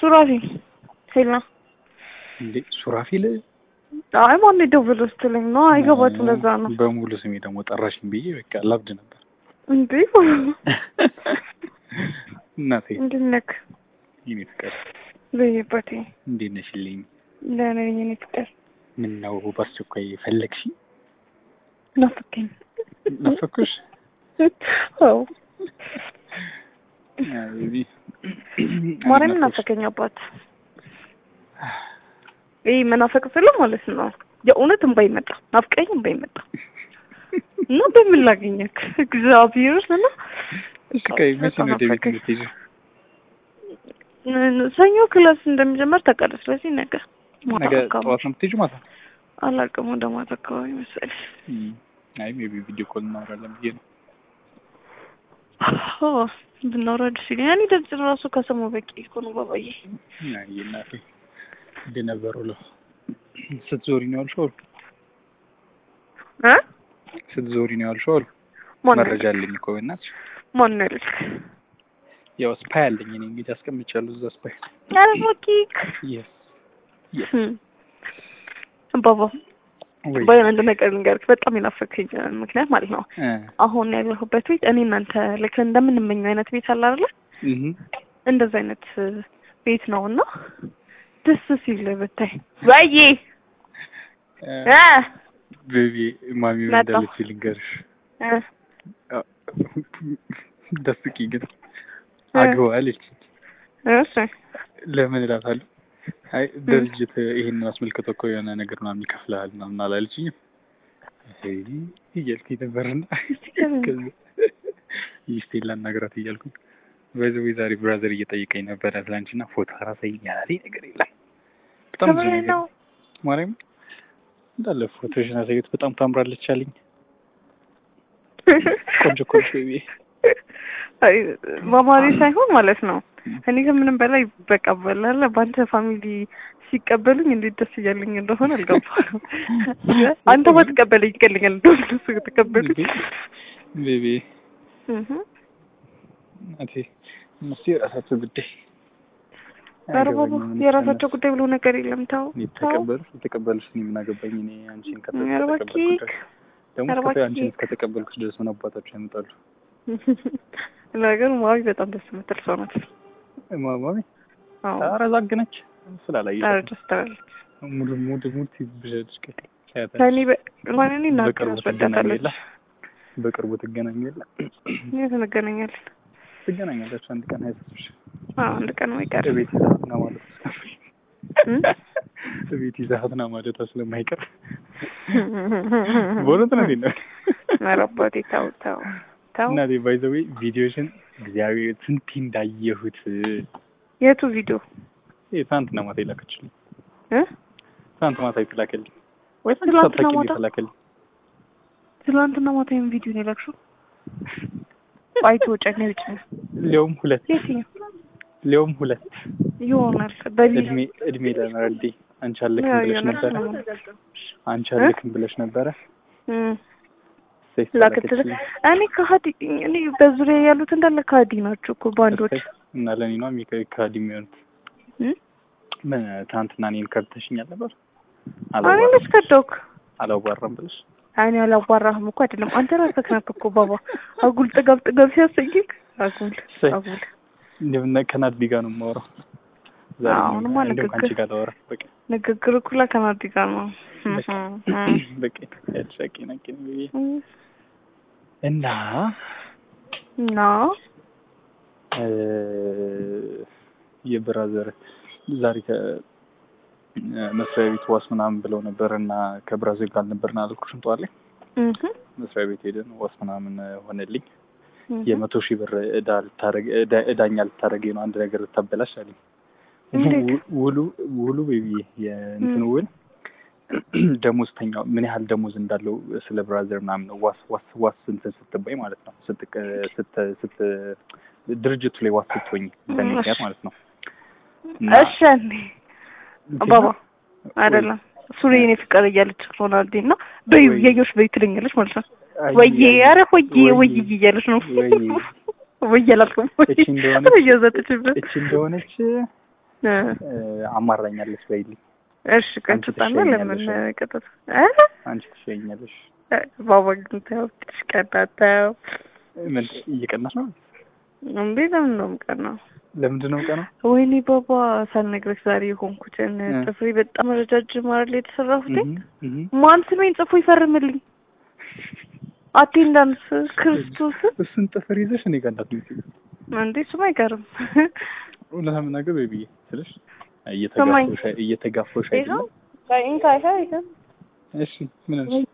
ሱራፊ ሄላ እንዴ ሱራፊል አይ ማን የደወለው ስትለኝ ነው። አይገባትም። ለዛ ነው በሙሉ ስሜ ደግሞ ጠራሽኝ ብዬ በቃ ላብድ ነበር። እንዴ እናቴ እንዴት ነህ? የኔ ፍቅር በየበቴ እንዴት ነሽልኝ? ደህና ነኝ የኔ ፍቅር። ምን ነው በአስቸኳይ ፈለግሽ? ናፍቀኝ። ናፈኩሽ? አዎ ቤቢ ማርያምን ናፈቀኝ አባት። ይህ መናፈቅ ስለ ማለት ነው የእውነት እንባ ይመጣ ናፍቀኝ እንባ ይመጣ እና በምን ላገኘክ እግዚአብሔር እና እሺ ቆይ መቼ ነው ወደ ቤት የምትሄጂው? ሰኞ ክላስ እንደሚጀመር ታውቃለህ። ስለዚህ ነገ ማታ ነገ አካባቢ ጠዋት ነው የምትሄጂው ማታ? አላውቅም፣ ወደ ማታ አካባቢ መሰለኝ። እም፣ አይ ሜቢ ቪዲዮ ኮል እናወራለን ብዬ ነው። አዎ ብናወራ ደስ ይለኛል። እኔ ድምፅ ራሱ ከሰማሁ በቂ እኮ ነው ባባዬ። አይ እናቴ እንዴት ነበር ውሎ? ስትዞሪ ነው ያልሽው? እ ስትዞሪ ነው ያልሽው? ማን ነው መረጃ አለኝ እኮ በእናትሽ። ማን ነው ያልክ? ያው ስፓይ አለኝ እኔ እንግዲህ አስቀምጫለሁ እዛ ስፓይ። ኧረ እባክህ የስ እም፣ ባባ ወይ ባይሆን አንድ ነገር ልንገርህ፣ በጣም የናፈቀኝ ምክንያት ማለት ነው እ አሁን ያለሁበት ቤት እኔ እናንተ ልክ እንደምንመኘው አይነት ቤት አለ አይደለ? እህ እንደዛ አይነት ቤት ነው እና ደስ ሲል ብታይ ወይዬ እ ቤቢ ማሚ ምን መጣሁ። እንዳለች ልንገርሽ። እ ደስቂ ግን እ አግባ አለች። እሺ ለምን እላታለሁ። አይ ድርጅት ይሄን አስመልክቶ እኮ የሆነ ነገር ምናምን ይከፍልሃል ምናምን አላለችኝም። አይ እያልኩኝ ነበርና ከዛ ሚስቴን ላናግራት እያልኩኝ በዚህ ዛሬ ብራዘር እየጠየቀኝ ነበረ ትላንትና ፎቶ አራሳይ ያላለኝ ነገር የለም። በጣም ብዙ ከምሬ ነገር ነው። ማርያም እንዳለ ፎቶሽን አሳየት በጣም ታምራለች አለኝ። ቆንጆ ቆንጆ ቤቢ አይ በማሪ ሳይሆን ማለት ነው እኔ ከምንም በላይ በቃ በላለ በአንተ ፋሚሊ ሲቀበሉኝ እንዴት ደስ እያለኝ እንደሆነ አልገባም። አንተ ባትቀበለኝ ይቀልኛል እንደሆነ እነሱ ከተቀበሉኝ ቤቢ እህ እናቴ እነሱ የራሳቸው ጉዳይ ኧረ ባባ አይገባኝም። የራሳቸው ጉዳይ ብሎ ነገር የለም። ተው እኔ ተው። የተቀበሉሽ የተቀበሉሽ እኔ ምን አገባኝ? እኔ አንቺን ከተ- ኧረ ከተቀበልኩ እባክህ ድረስ ደግሞ ኧረ እስከ- እባክህ። አንቺን እስከተቀበልኩሽ ድረስ ምን አባታቸው ያመጣሉ? ነገሩ ማዊ በጣም ደስ የምትል ሰው ናት። ማማሚ አዎ ኧረ ዛግነች ስላላየ ኧረ ደስ ትላለች። ሙድ ሙድ ሙድ ትይዝብሻለች። ቀ- ታያታለች። ከእኔ በ- እንኳን እኔ እናቴን በቅርቡ ትገናኙ የለ አስወዳታለች። በቅርቡ ትገናኙ የለ የት እንገናኛለን? ትገናኛላችሁ አንድ ቀን አይሰጥሽ አዎ አንድ ቀን አይቀር ቤት ይዛትና ማለት እም? ቤት ይዛትና ማለቷ ስለማይቀር በእውነት ነው ነው ኧረ አባቴ ተው ተው ተው። እናቴ ባይ ዘ ዌይ ቪዲዮሽን እግዚአብሔር ስንቴ እንዳየሁት የቱ ቪዲዮ ይሄ ትናንትና ማታ የላከችልኝ እ? ትናንት ማታ የተላከልኝ ወይ ትናንትና ሳታውቂ ማታ? የተላከልኝ ትላንትና ማታ ይሄን ቪዲዮ ነው የላክሽው? አይቶ ጨኔ ውጭ ሊያውም ሁለት የትኛው ሊያውም ሁለት ይሆናል በሊ እድሜ እድሜ ለመረዴ አንቺ አለክም ያው ብለሽ የሆነ ነበረ አንቺ አለክም ብለሽ ነበረ እም ሴት ላክት ተላከችልኝ እኔ ከሀዲ እኔ በዙሪያ ያሉት እንዳለ ከሀዲ ናቸው እኮ ባንዶች እና ለኔ ነው የሚከ ከሀዲ የሚሆኑት እም? ምን ትናንትና እኔን ከብተሽኛል ነበር እኔ አላዋራም መች ከደውክ አላዋራም ብለሽ እኔ አላዋራህም እኮ አይደለም አንተ ራስህ ነህ እኮ ባባ አጉል ጥጋብ ጥጋብ ሲያሰኝክ አጉል እሰይ። አጉል እንደምን ከናዲ ጋር ነው የማወራው ዛሬ አዎ፣ አሁንማ እንደውም ከአንቺ ንግግር- ጋር ላወራ በቃ ንግግር እኩላ ከናዲ ጋር ነው በቃ በቃ ያልሻቂ ነቂ እና እና እ የብራዘር ዛሬ ከ መስሪያ ቤት ዋስ ምናምን ብለው ነበር እና ከብራዘር ጋር አልነበርን አላልኩሽም? ጠዋት ላይ እህ መስሪያ ቤት ሄደን ዋስ ምናምን ሆነልኝ። እህ የመቶ ሺህ ብር እዳ ልታረግ እዳ- እዳኛ ልታረገኝ ነው አንድ ነገር ልታበላሽ አለኝ። እንዴት? ው- ውሉ ውሉ ቤቢ የእንትን ም። ውል ደሞዝተኛው ምን ያህል ደሞዝ እንዳለው ስለ ብራዘር ምናምን ነው ዋስ ዋስ ዋስ እንትን ስትባይ ማለት ነው ስትቅ ስት ስት ድርጅቱ ላይ ዋስ ስትሆኝ በእኔ እሺ። ምክንያት ማለት ነው። እና እሺ እንዴ ባባ አይደለም ሱሪ የኔ ፍቅር እያለች ሆናልዲ እና በይ ወይ- ያየሽ በይ ትለኛለች ማለት ነው። አይ- ወይዬ ኧረ ወይዬ ወይዬ- ወይዬ እያለች ነው። ወይዬ ወይዬ አላልኩም። እቺ እንደሆነች እየዘጠችበት እቺ እንደሆነች እ አማራኛለች በይልኝ። እሺ ቀጥታና ለምን ትሸኛለሽ? ቀጥታ እ አንቺ ትሸኛለሽ። ባባ ግን ተው ትሽቀጣተው ምን እየቀናሽ ነው? እንዴ ለምን ነው የምቀናው? ለምንድን ነው ቀናው? ወይኔ ባባ ሳልነግረሽ ዛሬ የሆንኩትን እ። ጥፍሬ በጣም ረጃጅም አይደል የተሰራሁት? እህ እህ ማን ስሜን ጽፎ ይፈርምልኝ? አቴንዳንስ ክርስቶስ እሱን ጥፍር ይዘሽ እኔ ጋር እንዳትመጪ። እንዴ እሱም አይቀርም። እውነት ለመናገር ወይ ብዬ ስልሽ ሰማኝ። እየተጋፋሽ እየተጋፋሽ ይኸው አይደለም። ከኢንካይሻ ይኸው እሺ ምን አልሽ?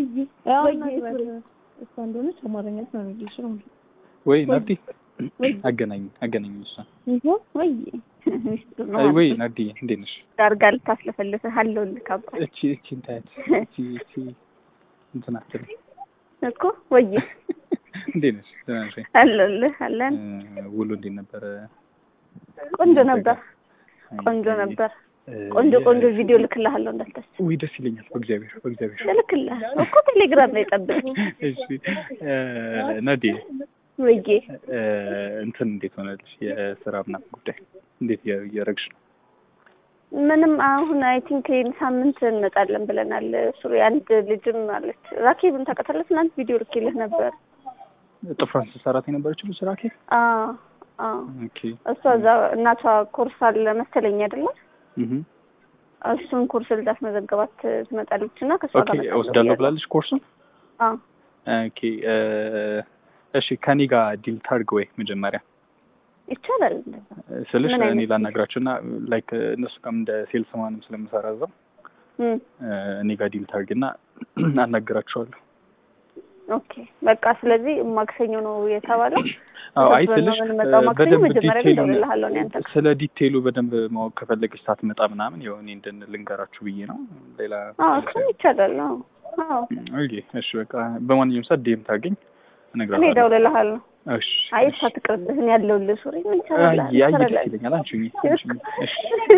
እሷ እንደሆነች አማርኛ ትናንልሽ ነው ወይ ናዲ አገናኝ አገናኝ እሷ ወይ አይ ወይ ናዲ እንዴት ነሽ? ዳርጋ ልታስለፈልፍህ አለሁልህ አባት እቺ እቺ እንታያት እቺ እቺ እንትን አትልም። እኮ ወይ እንዴት ነሽ? ደህና ነሽ? ወይ? አለሁልህ አለን እ፣ ውሎ እንዴት ነበረ? ቆንጆ ነበር ቆንጆ ነበር ቆንጆ ቆንጆ ቪዲዮ ልክልሃለሁ እንዳታስብ ውይ ደስ ይለኛል። በእግዚአብሔር በእግዚአብሔር። ልክልሃለሁ እኮ ቴሌግራም ላይ ጠብቅ እሺ እ፣ ናዲ ወይዬ እ፣ እንትን እንዴት ሆነልሽ? የስራ ምናምን ጉዳይ እንዴት እያ- እያደረግሽ ነው? ምንም አሁን አይ ቲንክ ይህን ሳምንት እንመጣለን ብለናል ሱሪ አንድ ልጅም አለች ራኬብን ታውቃታለህ ትናንት ቪዲዮ ልኬልህ ነበር ጥፍሯን ስትሰራት የነበረችው ልጅ ራኬ? አዎ አዎ ኦኬ እሷ እዛ እናቷ ኮርስ አለ መሰለኝ አይደለ እህ እሱን ኮርስ ልታስመዘገባት ትመጣለች እና ከእሷ ኦኬ ጋር እመጣለሁ እወስዳለሁ ብያለሁ። ብላለች ኮርሱን። አዎ ኦኬ እ፣ እሺ ከኔ ጋር ዲል ታርግ ወይ መጀመሪያ ይቻላል እንደዛ ስልሽ ምን እኔ አይነት ላናግራቸው እና ላይክ እነሱ ጋርም እንደ ሴልስ ማንም ስለምሰራ እዛው እም እ፣ እኔ ጋር ዲል ታርግ እና አናግራቸዋለሁ። ኦኬ በቃ ስለዚህ ማክሰኞ ነው የተባለው አዎ አይ ተሰብስበን ስልሽ ነው የምንመጣው እ፣ ማክሰኞ በደንብ መጀመሪያ ላይ ዲቴይሉን እደውልልሃለሁ እኔ አንተ ጋር ስለ ዲቴይሉ በደንብ ማወቅ ከፈለገች ሳትመጣ ምናምን ያው እኔ እንድን ልንገራችሁ ብዬ ነው። ሌላ አዎ እሱም ይቻላል አዎ አዎ ኦኬ እሺ በቃ በማንኛውም ሰዓት ዴም ታገኝ እኔ እነግራታለሁ። እደውልልሃለሁ እሺ አይ እሺ። እሷ ትቅርብህን ያለውልህ ሱሪ ምን አይ ይቻላል አይ ደስ ይለኛል። አንቺ ሁኚ አንቺ ሁኚ። እሺ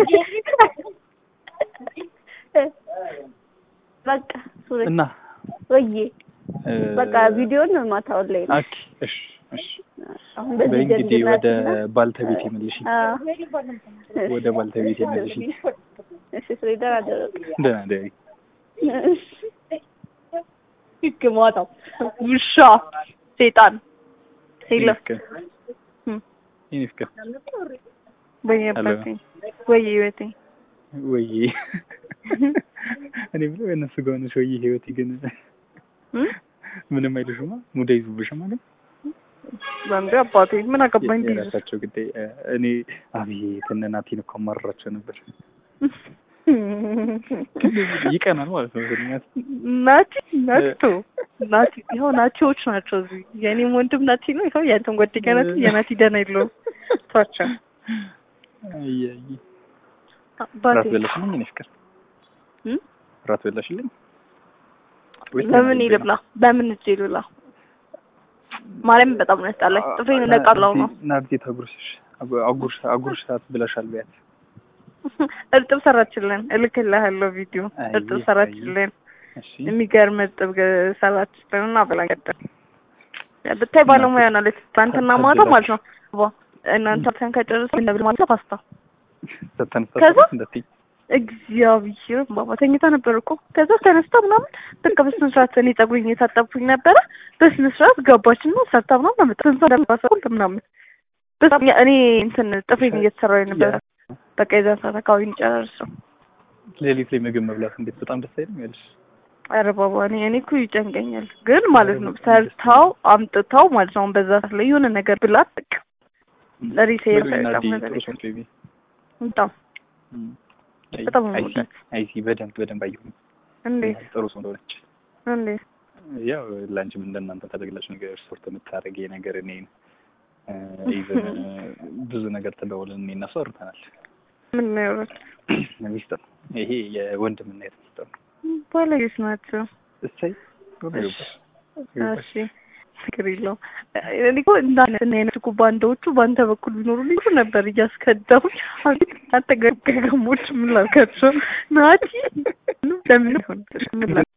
በቃ ሱሪ እና ወዬ እ፣ በቃ ቪዲዮን ማታውን ላይ ነው ኦኬ እሺ እሺ አሁን በዚህ በእንግዲህ ወደ ጀንጅናትና ባልተቤት የመልሽ ወደ ባልተቤት የመልሽ እሺ ሱሪ ደህና ደረቅ ደህና ደሪ ይግማታው ውሻ ሴጣን ሄሎ ፍቅር የኔ ፍቅር በየበትኝ ወይ ህይወቴ ወይ እኔ ብለው የእነሱ ጋር ሆነሽ ወይ ህይወቴ ግን እም? ምንም አይልሽማ ሙዳ ይዙብሽማ ግን በእንዴ አባቴ ምን አገባኝ እንዲህ የራሳቸው ጉዳይ እ፣ እኔ አቤት እነ ናቲን እኮ አማርራቸው ነበር ይቀናል ማለት ነው ምክንያት ናቲ ናቶ ናቲ ይኸው ናቲዎች ናቸው እዚህ የእኔም ወንድም ናቲ ነው ይኸው ያንተም ጓደኛ ናቲ የናቲ ደህና የለውም ቷቸው አያይ አባቴ ራት በላሽልኝ እኔ ፍቅር እም? ራት በላሽልኝ ወይስ በምን ለምን ይልብላ በምን እጄ ልብላ ማርያም በጣም ነው ያስጣላኝ ጥፍሬን ነቃቅለው ነው ናርዲ ታጉርሽሽ አጉርሽ አጉርሽ ሰዓት ብለሻል ቢያት እርጥብ ሰራችልን እልክልሃለሁ ቪዲዮ አይ፣ እርጥብ ሰራችልን እሺ የሚገርም እርጥብ ገ- ሰራችልን እና በላኝ ቀደም ብታይ ባለሙያ ናለች ትናንትና ማታ ማለት ነው ዋ እናንተ ተን ከጨረሰ እንደብል ማለት ነው ፓስታ ተተነሳ ከዛ? እንደትይ እግዚአብሔር ባባ ተኝታ ነበር እኮ ከዛ ተነስታ ምናምን በቃ በስነ ስርዓት እኔ ጸጉሬን እየታጠብኩኝ ነበረ በስነ ስርዓት ገባችና ሰርታ ምናምን አመጣ ስንት እንደምባሰል ምናምን በጣም ያ- እኔ እንትን ጥፍሬን እየተሰራሁ ነበረ በቃ የዛን ሰዓት አካባቢ እንጨራርሰው ሌሊት ላይ ምግብ መብላት እንዴት በጣም ደስ አይልም ያልሽ ኧረ ባባ እኔ እኔ እኮ ይጨንቀኛል ግን ማለት ነው ሰርታው አምጥታው ማለት ነው አሁን በዛ ሰዓት ላይ የሆነ ነገር ብላት በቃ ሪሴር ናርዲ ጥሩ ሰው ነች ቤቢ በጣም በጣም ነው አይሲ የምወዳት። አይሲ በደንብ በደንብ አየሁ እንዴት ጥሩ ሰው እንደሆነች እንዴት ያው ለአንቺም እንደናንተ ተደግላች ነገር ሶርት የምታደርጊ ነገር እኔ ኢቨን ብዙ ነገር ተደውለን እኔ እና እሷ አውርተናል። ምን ነው ያወራል ሚስጥር ይሄ የወንድምና የት ሚስጥር ነው። ባለጌዎች ናቸው እሰይ እሺ ችግር የለውም እኔ እኮ እንዳለ እና አይነት እኮ ባንዳዎቹ በአንተ በኩል ቢኖሩልኝ ጥሩ ነበር እያስከዳሁኝ አቤት አንተ ገገሞች ምን ላልካቸው ናቲ ለምን ሆን ምን ላ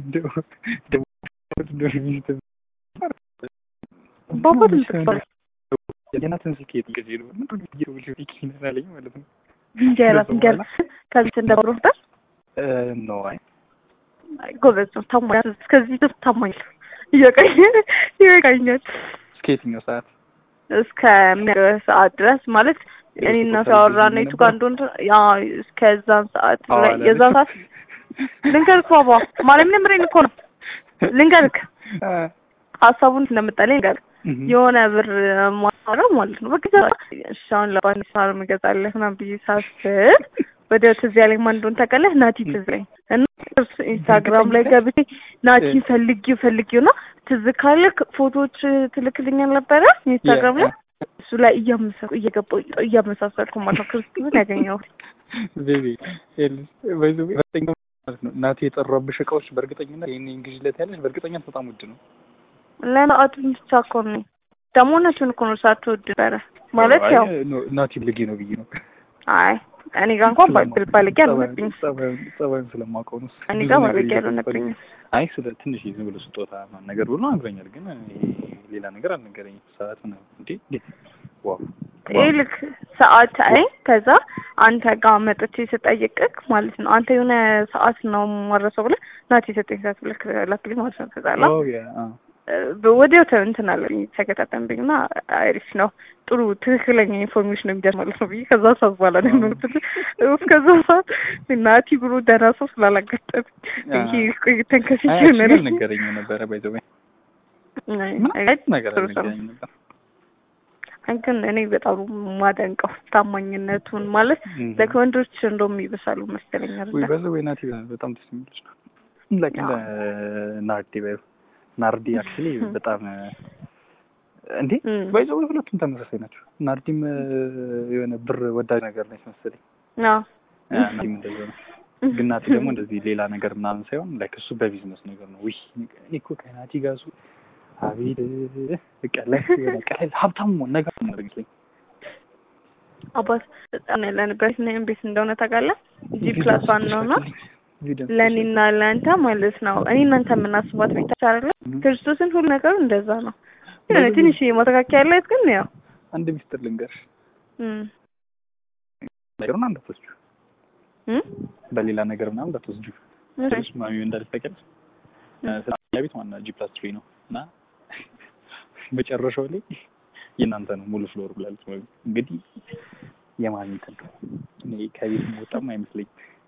ባባ ትምጥቅባል የእናትን ስልክ የጥቅጅ ነው ምንድን ነው እየደወልሽ ስልክ አለኝ ማለት ነው። እንጀራ እንጀራ ከዚህ እንደብሮታል ነው አይ ጎበዝ ነው ታማኝ እስከዚህ ድረስ ታማኝ ነው። እየቀኘ ይበቃኛል እስከ የትኛው ሰዓት እስከሚያገ ሰዓት ድረስ ማለት እኔ እና ሳወራና የቱ ጋር እንደሆነ ያ እስከዛን ሰዓት ላይ የዛን ሰዓት ልንገርክ ባባ ማርያምን የምሬን እኮ ነው ልንገርክ ሀሳቡን እንደመጣልኝ ልንገርክ የሆነ ብር ማሰራው ማለት ነው በቃ እሺ አሁን ለባን ሳር ምገዛለህ ምናምን ብዬ ሳስብ ወደ ትዝ ያለኝ ማን እንደሆነ ታውቃለህ? ናቲ ትዝ ላይ እና ኢንስታግራም ላይ ገብቼ ናቲን ፈልጊው ፈልጊው እና ትዝ ካለህ ፎቶዎች ትልክልኛል ነበረ ኢንስታግራም ላይ እሱ ላይ እያመሰልኩ እየገባሁ እያመሳሰልኩ ማለት ነው ክርስቲን ያገኘሁት ቤቢ በእርግጠኛ ማለት ነው ናቲ የጠራብሽ እቃዎች በእርግጠኝነት ይህን እንግሊዝለት ያለሽ በእርግጠኛት በጣም ውድ ነው። ለሰዓቱ ብቻ እኮ ነው ደግሞ እውነቱን እኮ ነው ሳትወድ ነበረ ማለት ያው ናቲ ብልጌ ነው ብዬ ነው። አይ እኔ ጋር እንኳን ባል ባልጌ አልሆነብኝም። ጸባዩን ስለማውቀው ነው። እኔ ጋር ባልጌ አልሆነብኝም። አይ ስለ ትንሽ ዝም ብሎ ስጦታ ነገር ብሎ ነግሮኛል፣ ግን ሌላ ነገር አልነገረኝም። ሰዓት ነው እንዴ? ዋው ይልክ ሰዓት አይ ከዛ አንተ ጋር መጥቼ ስጠይቅህ ማለት ነው አንተ የሆነ ሰዓት ነው ማረሰው ብለህ ናቲ የሰጠኝ ሰዓት ብለህ ላክልኝ ማለት ነው። ከዛ ላ ወዲያው እንትን አለኝ ተከታተንብኝ እና አሪፍ ነው ጥሩ ትክክለኛ ኢንፎርሜሽን የሚደርስ ማለት ነው ብዬ ከዛ ሰዓት በኋላ ነው የምትል እስከዛ ሰዓት ናቲ ብሎ ደህና ሰው ስላላጋጠም ይሄ ቆይተን ከፊት ሆነ ነገረኝ ነበረ ባይዘወይ ነገር ነገረኝ ነበር ግን እኔ በጣም ማደንቀው ታማኝነቱን ማለት ለወንዶች እንደውም ይብሳሉ መሰለኛል። ወይ በዛ ወይ ናቲ በጣም ደስ የሚልሽ ነው። ላይክ እንደ ናርዲ ባይ ናርዲ አክቹሊ በጣም እንዴ ባይዘ ወይ ሁለቱም ተመሳሳይ ናቸው። ናርዲም የሆነ ብር ወዳጅ ነገር ነች መሰለኝ። አዎ ናርዲም እንደዛ ነው። ግን ናቲ ደግሞ እንደዚህ ሌላ ነገር ምናምን ሳይሆን ላይክ እሱ በቢዝነስ ነገር ነው። ውይ እኔ እኮ ከናቲ ጋር እሱ አቤት በቃ ላይ ቀለል ሀብታም መሆን ነገር ነው ይመስለኝ። አባት በጣም ያለንበት ነው ቤት እንደሆነ ታውቃለህ። ጂ ፕላስ ዋን ነው እና ለእኔና ለአንተ ማለት ነው እኔ እናንተ የምናስባት ቤት አይደለ ክርስቶስን ሁሉ ነገሩ እንደዛ ነው። ግን ትንሽ ማስተካከያ ያለት ግን ያው አንድ ሚስጥር ልንገርሽ ነገሩን እንዳትወስጂው በሌላ ነገር ምናምን እንዳትወስጂው ማሚ እንዳለች ታውቂያለሽ። ስለ ቤት ዋና ጂ ፕላስ ትሪ ነው እና መጨረሻው ላይ የእናንተ ነው ሙሉ ፍሎር ብላለች። እንግዲህ የማን እንትን ነው እኔ ከቤት መውጣም አይመስለኝ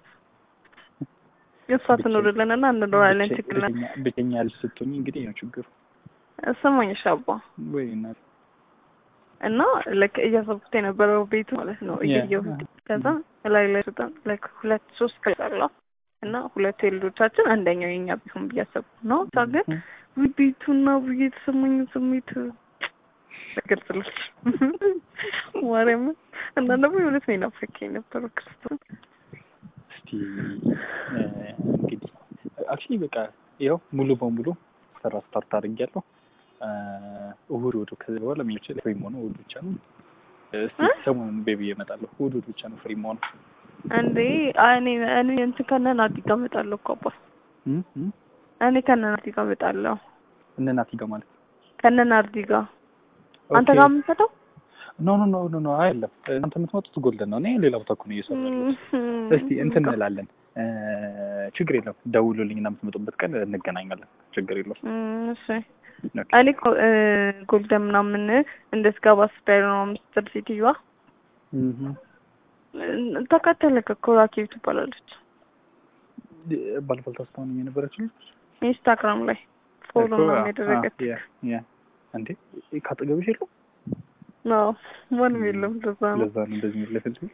እሷ ትኖርልን እና እንኖራለን። ችግር ብቸኛ ልጅ ስትሆኝ እንግዲህ ነው ችግሩ። ስማኝ ሻባ ወይ እናት እና ልክ እያሰብኩት የነበረው ቤቱ ማለት ነው እያየሁት ከዛ ላይ ላይ በጣም ላይክ ሁለት ሶስት ክላስ እና ሁለቱ የልጆቻችን አንደኛው የኛ ቢሆን ብዬ አሰብኩ ነው። እሷ ግን ቤቱና ብዬ የተሰማኝ ስሜት ግልጽልች ማርያም እና ደግሞ የእውነት ነው የናፈቀኝ የነበረው ክርስቶስ እስቲ እንግዲህ አክቹሊ በቃ ያው ሙሉ በሙሉ ስራ ስታርት አድርጌያለሁ። እሑድ እሑድ ከዚህ በኋላ የሚችል ፍሪ መሆኑ እሑድ ብቻ ነው። እስቲ ሰሞኑን ቤቢ እመጣለሁ። እሑድ እሑድ ብቻ ነው ፍሪ መሆኑ። እንዴ እኔ እኔ እንትን ከነ ናቲ ጋር እመጣለሁ እኮ አባ እኔ ከነ ናቲ ጋር እመጣለሁ። እነ ናቲ ጋር ማለት ከነ ናርዲ ጋር አንተ ጋር የምትመጣው? ኖ ኖ ኖ ኖ ኖ አይደለም። እናንተ የምትመጡት ጎልደን ነው። እኔ ሌላ ቦታ እኮ ነው እየሰራሁ ያለሁት። እስቲ እንትን እንላለን። ችግር የለውም። ደውሉልኝ እና የምትመጡበት ቀን እንገናኛለን። ችግር የለውም። እሺ እኔ እኮ ጎልደን ምናምን እንደስገባ ስታይል ነው ምስጥር ሴትዮዋ ተከተለክ እኮ ራኬብ ትባላለች። ባለፈው ታስታውነኝ የነበረችው ልጅ ኢንስታግራም ላይ ፎሎ ምናምን ያደረገች እንዴ ካጠገብሽ የለው? አዎ ማንም የለም። ለዛ ነው ለዛ ነው እንደዚህ የሚለፈልኝ።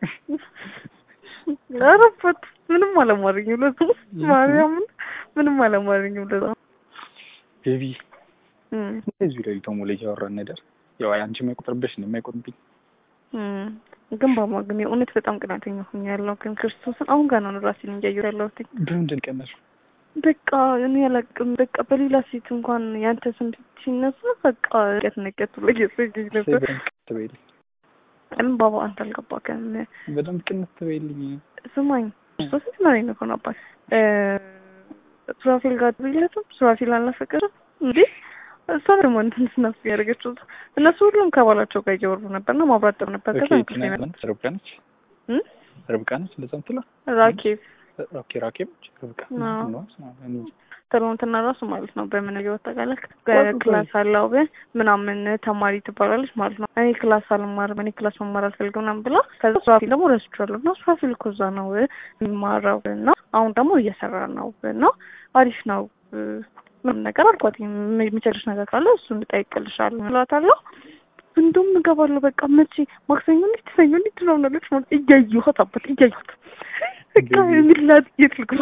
አረፈት ምንም አላማረኝም። ለዛ ማርያምን ምንም አላማረኝም። ለዛ ቤቢ እዚሁ ላይ ቶሞ ልጅ ያወራን ነገር ያው አንቺ የማይቆጥርብሽ ነው የማይቆጥርብኝ ግን ባማ ግን የእውነት በጣም ቅናተኛ ሆኛለሁ። ግን ክርስቶስን አሁን ጋር ነው ራሴን እያየሁ ያለሁት። በምንድን ቀናሽ? በቃ እኔ አላውቅም። በቃ በሌላ ሴት እንኳን ያንተ ስም ሲነሳ በቃ ቀት ነቀት ብሎ እየሰገኝ ነበር። ለምን ባባ አንተ አልገባህም? በደንብ ቅንት ትበይልኝ። ስማኝ ክርስቶስን ትመረኝ ነው አባት ሱራፌል ጋር ብለትም ሱራፌል አልናፈቀርም እንዴ? እሷ ደግሞ እንትን ስናስ ያደረገችው እነሱ ሁሉም ከባላቸው ጋር እያወሩ ነበርና ማብራት ጥሩ ነበር። ከዛ እንቅልፍ ኦኬ ይመጣል። ርብቃ ነች እ? ርብቃ ነች እንደዛ ምትለው ራኬብ ኦኬ ራኬብ ነች ርብቃ አዎ። ነው እኔ ትናንትና ራሱ ማለት ነው በምን እየወጣቃለች ወይ- ክላስ አለው ብ ምናምን ተማሪ ትባላለች ማለት ነው። እኔ ክላስ አልማርም እኔ ክላስ መማር አልፈልግም ምናምን ብላ ከዛ ሱራፊል ደግሞ ረስቼዋለሁ እና ሱራፊል እኮ እዛ ነው የሚማረው እና አሁን ደግሞ እየሰራ ነው እና አሪፍ ነው ምንም ነገር አልኳት። የሚቸልሽ ነገር ካለ እሱ እንጠይቅልሻለሁ እላታለሁ። እንደውም እገባለሁ በቃ መቼ ማክሰኞ እንዴት ሰኞ እንዴት ትናምናለች ማለት እያየኋት አባት እያየኋት በቃ የሚላት የት ልግባ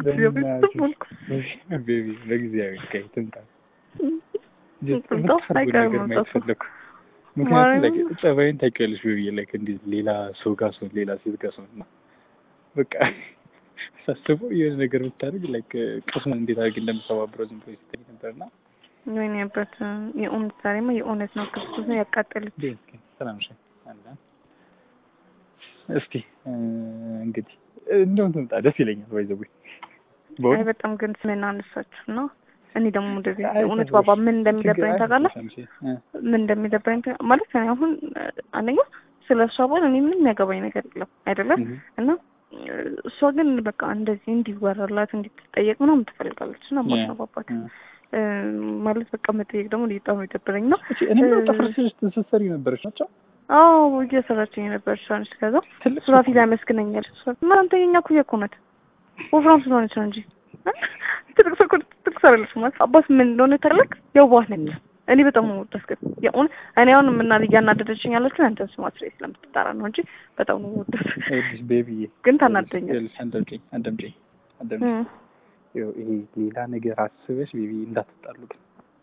ቤቢ በጊዜያዊ ቀይ ትምጣ ትምጣ አይቀርም ነገር ማየት መምጣቱ። ፈለኩ። ምክንያቱም like ማርያምን። ጸባይን ታውቂያለሽ ቤቢ ላይክ እንዲህ ሌላ ሰው ጋር ሰው ሌላ ሴት ጋር ሰው እና በቃ ሳስበው የሆነ ነገር ብታደርግ ላይክ ቅስሙን እንዴት አድርግ እንደምሰባብረው ዝም ብሎ ሲታይ ነበርና ወይኔ በት የእውነት ዛሬማ የእውነት ነው ክርስቶስ ነው ያቃጠለች። እንዴ እስኪ ሰላም ነሽ አለ እስኪ እ፣ እንግዲህ እንደውም ትምጣ ደስ ይለኛል ባይዘው አይ በጣም ግን ስሜን አነሳችሁ ነው። እኔ ደግሞ እንደዚህ አይ፣ እውነት ችግር ባባ ምን እንደሚደብረኝ ታውቃለህ? እ፣ ምን እንደሚደብረኝ ታ- ማለት እኔ አሁን እ፣ አንደኛ ስለ እሷ ባል እኔ ምንም ያገባኝ ነገር የለም አይደለም እህ፣ እና እ፣ እሷ ግን በቃ እንደዚህ እንዲወራላት እንዲትጠየቅ ምናምን ትፈልጋለች እና ማለት ነው ባባት እ። እ፣ ማለት በቃ መጠየቅ ደግሞ በጣም ነው የደበረኝ ነው። እቺ እኔ ምን ጥፍር ስትሰሪ ነበረች ናቸው አዎ እየሰራችኝ ነበር ሻንስ ከዛ ትልቅ ሱራፊል ያመስግነኛል። እና አንተ የኛ ኩያ እኮ ናት ወፍራም ስለሆነች ነው እንጂ ትልቅ ሰው እኮ ትልቅ ሰው አይደለችም ማለት አባት ምን እንደሆነ ታላቅ የዋህ ነች። እኔ በጣም ነው የምወዳት ግን የእውነት እኔ አሁን ምና እያናደደችኝ ያለችው አንተ ስማት ላይ ስለምትጠራ ነው እንጂ በጣም ነው የምወዳት። ይኸውልሽ ቤቢዬ ግን ታናደኛለች። ይኸውልሽ አዳምጪኝ አዳምጪኝ አዳምጪኝ እም። ይኸው ይሄ ሌላ ነገር አስበሽ ቤቢ እንዳትጣሉ ግን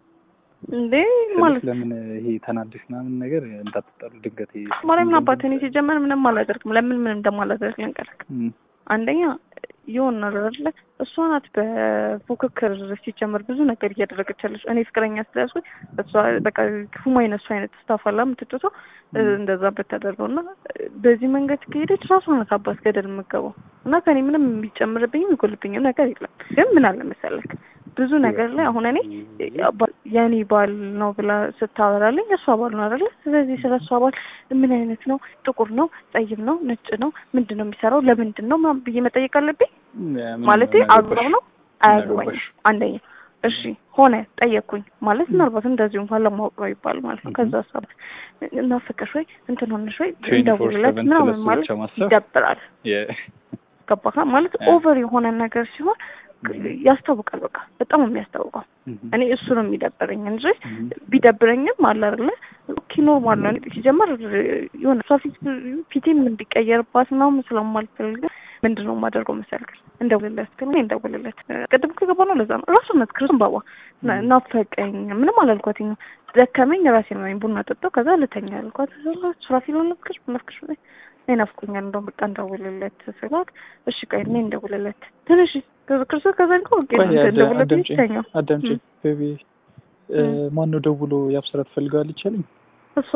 እንዴ ስልሽ ማለት ለምን ይሄ ተናደሽ ምናምን ነገር እንዳትጣሉ ድንገት ይሄ ማርያምን አባት እኔ ሲጀመር ምንም አላደርግም። ለምን ምን እንደማላደርግ ልንገርህ። እም፣ አንደኛ የሆነ አይደለ እሷ ናት በፉክክር ሲጀመር ብዙ ነገር እያደረገች ያለች። እኔ ፍቅረኛ ስለያዝኩኝ እሷ በቃ ሁማይን እሱ አይነት ስታፍ አላ የምትጭሰው እንደዛ ብታደርገው እና በዚህ መንገድ ከሄደች ራሷ ናት አባት ገደል የምገባው እና ከኔ ምንም የሚጨምርብኝም የሚጎልብኝም ነገር የለም። ግን ምን አለ መሰለክ ብዙ ነገር ላይ አሁን እኔ ባ- የኔ ባል ነው ብላ ስታወራልኝ የእሷ ባል ነው አይደለ? ስለዚህ ስለ እሷ ባል ምን አይነት ነው? ጥቁር ነው? ጠይም ነው? ነጭ ነው? ምንድን ነው የሚሰራው? ለምንድን ነው ምናምን ብዬ መጠየቅ አለብኝ? ምን ማለቴ አገባሽ? አግባብ ነው አያገባኝም። አገባሽ? አንደኛ እሺ ሆነ ጠየቅኩኝ ማለት ምናልባት እንደዚሁ እንኳን ለማወቅ ነው ይባል ማለት ነው። ከዛ ሀሳብ እናፍቅሽ ወይ እንትን ሆነሽ ወይ 24/7 እንደውልለት ምናምን ስለሱ ማለት ብቻ ማሰብ ይደብራል። የ- ገባህ ማለት እ። ኦቨር የሆነ ነገር ሲሆን ያስታውቃል። በቃ በጣም ነው የሚያስታውቀው። እም፣ እኔ እሱ ነው የሚደብረኝ እንጂ እም፣ ቢደብረኝም አለ አይደለ ኦኬ ኖርማል ነው። እኔ ሲጀመር የሆነ እሷ ፊት ፊቴም እንዲቀየርባት ምናምን ስለማልፈልግ ምንድን ነው የማደርገው መሰልክ እንደውልለት ግን እኔ እንደውልለት ቅድም ከገባ ነው ለዛ ነው ራሱ ነት ክርስቶን ባባ ና- ናፈቀኝ ምንም አላልኳትኝ ደከመኝ ራሴ ነው ቡና ጠጣው ከዛ ልተኛ አልኳት ሱራፊል ነፍክሽ ነፍክሽ እኔ ናፍቆኛል እንደውም በቃ እንደውልለት ስላት እሺ ቆይ እኔ እንደውልለት ትንሽ ክርስቶስ ከዛ እንኳ ኦኬ ቆይ አዳ- እንደውልለት አዳምጪኝ ይተኛው አዳምጪኝ ቤቢ እ፣ ማነው ደውሎ ያብስራ ትፈልጋለች አለኝ እሷ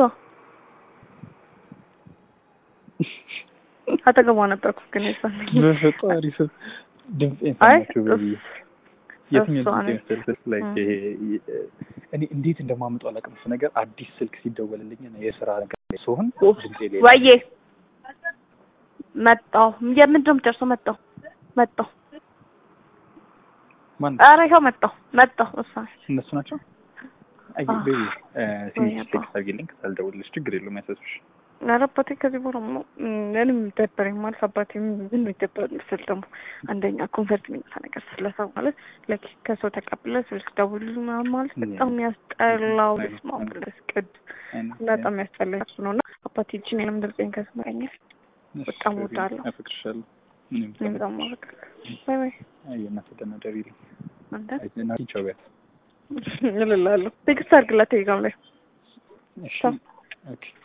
አጠገቧ ነበርኩ ግን የሷን በፈጣሪ ስም ድምፄን አይ ሰማችሁ ቤቢዬ የትኛው እሷ ድምፅ ነች። መሰለሽ ላይክ እ። ይሄ ይ- እኔ እንዴት እንደማመጣው አላውቅም። እሱ ነገር አዲስ ስልክ ሲደወልልኝ እና የስራ ነገር ላይ ስሆን ድምፄ ሌላ ወዬ መጣሁ። የምንድን ነው የምትደርሰው? መጣሁ መጣሁ። ማን ኧረ ይኸው መጣሁ መጣሁ። እሷ ነች። እነሱ ናቸው። አይ አዎ። ቤቢ ትንሽ ወይ አባ። ቴክስት አድርጊልኝ ካልደውልልሽ ችግር የለውም ያሳስብሽ። ኧረ አባቴ ከዚህ በኋላ ሞ ምንም ይደበረኝ ማለት አባቴ ምን ነው ይደበረኝ ስል ደግሞ አንደኛ ኮንፈርት የሚነሳ ነገር ስለሰው ማለት ላይክ ከሰው ተቀብለ ስልክ ደውል ምናምን ማለት በጣም የሚያስጠላው አይ፣ ስማ አይ። ብለስ ቅድ አይ፣ በጣም ያስጠላኝ እሱ ነው እና አባቴ እችን የለም ድምፄን ከስማኛል እሺ፣ በጣም ቤቢ፣ እወዳለሁ። አፈቅርሻለሁ። እኔም እኔ በጣም ማረግ ባይ ባይ አይ እናትህ ደህና ደሪልኝ። አንተ አይ እናትህ ቻው ቢያት። እልላለሁ ቴክስት አድርግላት ቴሌግራም ላይ እሺ ቻው። ኦኬ